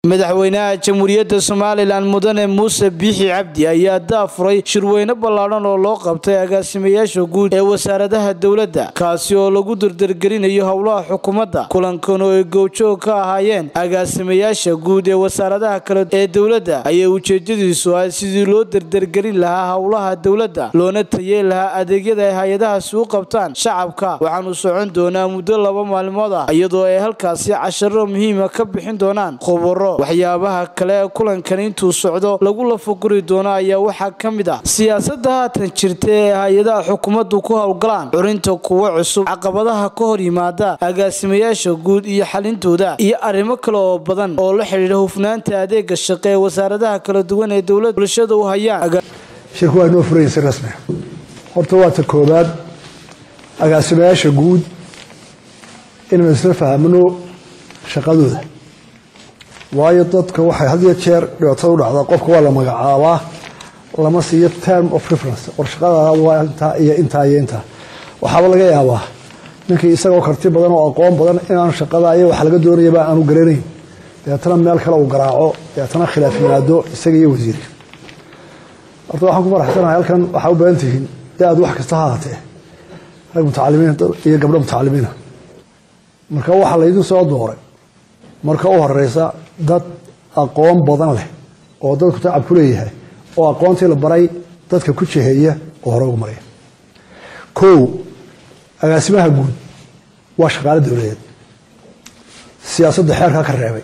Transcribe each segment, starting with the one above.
madaxweynaha jamhuuriyadda somalilan mudane muuse biixi cabdi ayaa daafuray shirweyne ballaadhan oo loo qabtay agaasimayaasha guud ee wasaaradaha dowladda kaasi oo lagu dardargelinayo howlaha xukuumadda kulankan oo ay gowjoog ka ahaayeen agaasimayaasha guud ee wasaaradaha kale ee dowladda ayaa ujeedadiisu ah sidii loo dardargelin lahaa howlaha dowladda loona tayeen lahaa adeegyada ay hay-adahaasi u qabtaan shacabka waxaanu socon doonaa muddo laba maalmood ah iyadoo ay halkaasi casharo muhiima ka bixin doonaan khubaro waxyaabaha kale ee kulankan intuu socdo lagu lafaguri doono ayaa waxaa ka mid ah siyaasadda haatan jirta ee hay-adaha xukuumaddu ku howlgalaan curinta kuwo cusub caqabadaha ka hor yimaada agaasimayaasha guud iyo xalintooda iyo arrimo kale oo badan oo la xidhiidha hufnaanta adeega shaqe ee wasaaradaha kala duwan ee dowlad bulshada u hayaan shirku waa inoo furaya si rasmi horta waa ta koobaad agaasimayaasha guud inaynu isla fahmno shaqadooda waayo dadka waxay had iyo jeer dhibaatada u dhacdaa qofka waa la magacaabaa lama siiyo term of reference war shaqadaada waa intaa iyo intaa iyo intaa waxaaba laga yaabaa ninkii isagoo karti badan oo aqoon badan inaan shaqada iyo waxa laga doonayaba aanu garanayn dabeetana meel kale uu garaaco dabeetana khilaaf yimaado isaga iyo wasiirka horta waxaan ku faraxsanahay halkan waxaa u badan tihiin da-ad wax kasta ha ahaatee rag mutacalimiin iyo gabdho mutacalimiina marka waxaa laydin soo dooray marka u horeysa dad aqoon badan leh oo dadku tacab ku leeyahay oo aqoontii la baray dadka ku jeheeya oo hore ugu maraya kow agaasimaha guud waa shaqaale dowladeed siyaasadda xeerkaa ka reebay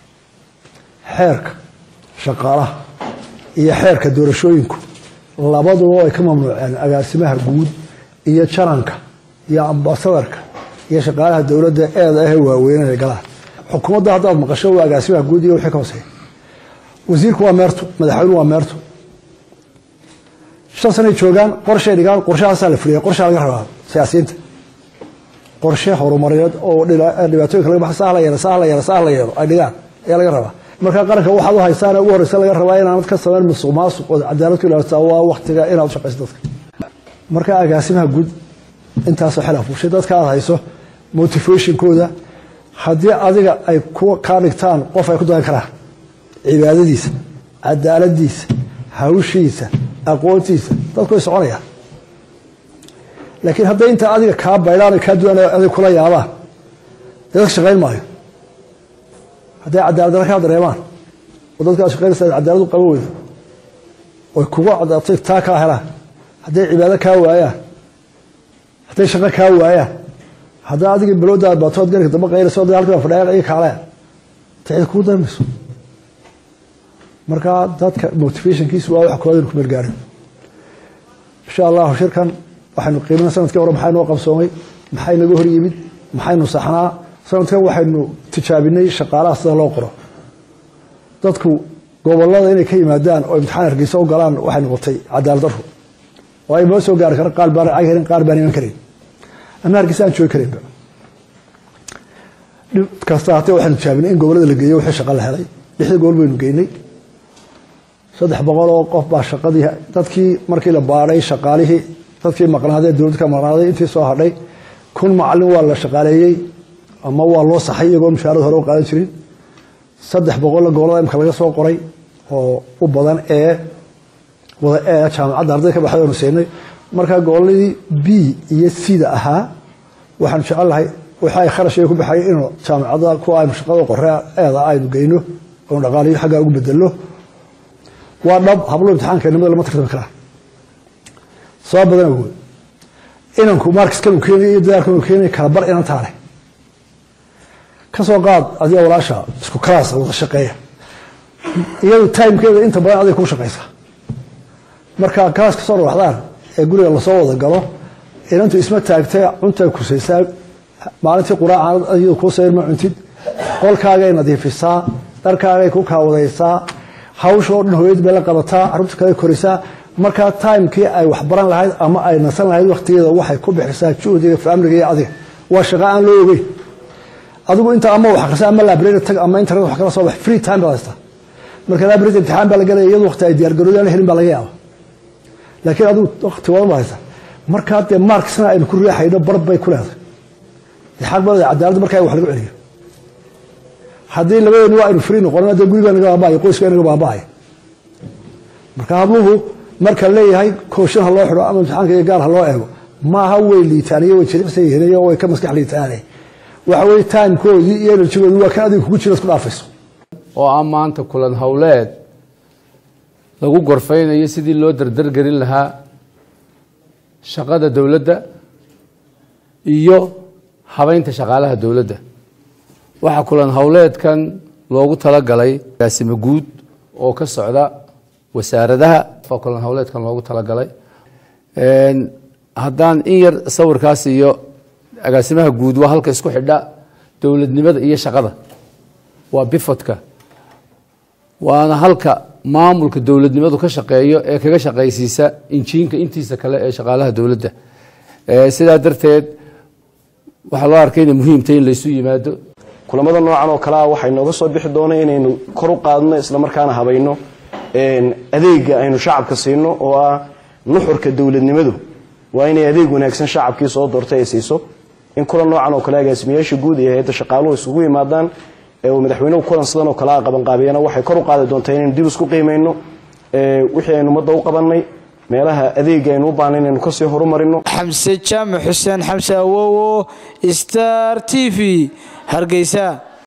xeerka shaqaalaha iyo xeerka doorashooyinku labaduba ay ka mamnuuceen agaasimaha guud iyo jananka iyo ambasadarka iyo shaqaalaha dowladda eeda ahee waaweyneen ay galaan xukuumadda haddaad maqasho waa agaasimaha guud iyo wixii ka hooseeya wasiirku waa meerto madaxweynuhu waa meerto shan sanay joogaan qorshay dhigaan qorshahaasaa la fuliya qorshaa laga rabaa siyaasiyiinta qorshe horumareed oo dhibaatooyinka laga baxa sahla yeelo sahla yeelo sahla yeelo ay dhigaan ayaa laga rabaa marka qaranka waxaad u haysaan ugu horeysa laga rabaa inaanad ka samayn musuq maasuq oo cadaalad ku ilaalisaa waa waktiga inaad u shaqayso dadka marka agaasimaha guud intaasoo xil afuushay dadka aad hayso motivationkooda haddii adiga ay kaa dhigtaan qof ay ku dayan karaan cibaadadiisa cadaaladiisa hawshiisa aqoontiisa dadku way soconayaan laakiin hadday intaa adiga kaa baydhaan kaa duwan adig kula yaabaan dee dadka shaqayn maayo hadday cadaaladdarra kaa dareemaan oo dadka aad shaqaynaysa cadaaladu qaban weydo oy kugu cadaatay taa kaa helaan hadday cibaado kaa waayaan hadday shaqo kaa waayaan haddaa adigii baloodaa baatood garka damba qaynayso da halkaa fadhiya iyo kaalaya tacid kugu darmayso marka dadka motivationkiisu waa wax kooda inu ku meelgaarin insha allahu shirkan waxaynu qiimina sanadkii hore maxaa noo qabsoomay maxay naga hor yimid maxaynu saxnaa sanadkan waxaynu tijaabinay shaqaalaha sida loo qoro dadku gobolada inay ka yimaadaan oo imtixaan hargeysa u galaan waxay noqotay cadaalad daro oo ay noo soo gaari kara qaar baan cag helin qaar baan iman karin ama hargeysa aan joogi karinba dhib kasta hatee waxaynu tijaabinay in gobolada la geeyo wixii shaqa la helay lixda gobol baynu geynay saddex boqol oo qof baa shaqadii dadkii markii la baadhay shaqaalihii dadkii maqnaadee dowladda ka maqnaaday intii soo hadhay kun macalin waa la shaqaaleeyey ama waa loo saxay iyagoo mushaarad hore u qaadan jirin saddex boqolla gobolada imka laga soo qoray oo u badan ee wada ee jaamacadda arday ka baxday oonu siinay markaa goboladii b iyo cda ahaa waxaanu jecel lahay waxa ay kharashaya ku baxay inuu jaamacadda kuwa aynu shaqada qore eeda aynu geyno oonu dhaqaaliyo xaggaa ugu bedelno waa dhab hablo imtixaanka nimada lama tartami karaa sabab badan awood inanku markiskan uu keenay iyo dadaalkan uu keenay kala bar inan taale ka soo qaad adiga walaasha isku kalaas wada shaqeeya iyadu timekeeda inta badan adiga kuu shaqaysaa marka kalaas kasoo dhawaxdaan ee guriga lasoo wada galo inantu isma taagtay cuntay kusaysaa maalintii quraacan iyadu kuu sayr ma cuntid qolkaagay nadiifisaa dharkaagay ku kaawadaysaa hawsha oo dhan hooyad bay la qabataa carruurta kale korisaa markaa timekii ay waxbaran lahayd ama ay nasan lahayd waktigeeda waxay ku bixisaa juhdiga faamliga iyo adiga waa shaqo aan loo ogeyn adigu inta ama wax akrisa ama library tag ama internet wax kala soo bax free time baad haystaa marka library imtixaan baa la galaya iyadu waqti ay diyaargaroodan helin baa laga yaaba laakiin adigu waqti wadan baad haysaa markaa dee marksna aynu ku riixayno bar bay ku leedahay xaq badan cadaaladda markaa wax lagu celiyo haddii labadeenu waa aynu fri noqono dee gurigaa naga baaba'aya qoyskaa naga baaba'aya marka habluhu marka leeyahay kooshin ha loo xidho ama imtixaanka iyo gaar ha loo eego maaha way liitaaniyo way jilicsan yihiin way ka maskax liitaane waxa weye timekoodii iyo enerjigoodii waa kan adiga kugu jira isku dhaafayso oo ah maanta kulan howleed lagu gorfaynayo sidii loo dardargelin lahaa shaqada dowladda iyo habeynta shaqaalaha dowladda waxaa kulan howleedkan loogu talagalay agaasimo guud oo ka socda wasaaradaha kulan howleedkan loogu talagalay haddaan in yar sawirkaas iyo agaasimaha guud waa halka isku xidha dowladnimada iyo shaqada waa bifodka waana halka maamulka dowladnimadu ka shaqeeyo ee kaga shaqaysiisa injiinka intiisa kale ee shaqaalaha dowladda sidaa darteed waxaa loo arkay inay muhiimtay in laysu yimaado kulamada noocan oo kalea waxay nooga soo bixi doona inaynu kor u qaadno islamarkaana habayno adeega aynu shacabka siino oo ah nuxurka dowladnimadu waa inay adeeg wanaagsan shacabkii soo doortay ay siiso in kulan noocan oo kale agaasimayaasha guud iyo hay-adda shaqaaluhu isugu yimaadaan uu madaxweynuhu kulan sidan oo kalea qabanqaabiyana waxay kor u qaadi doontaa inaynu dib isku qiimayno wixii aynu ummadda u qabannay meelaha adeega aynu u baahnay inaynu kasii horumarino xamse jaamac xuseen xamse awowo star t v hargeysa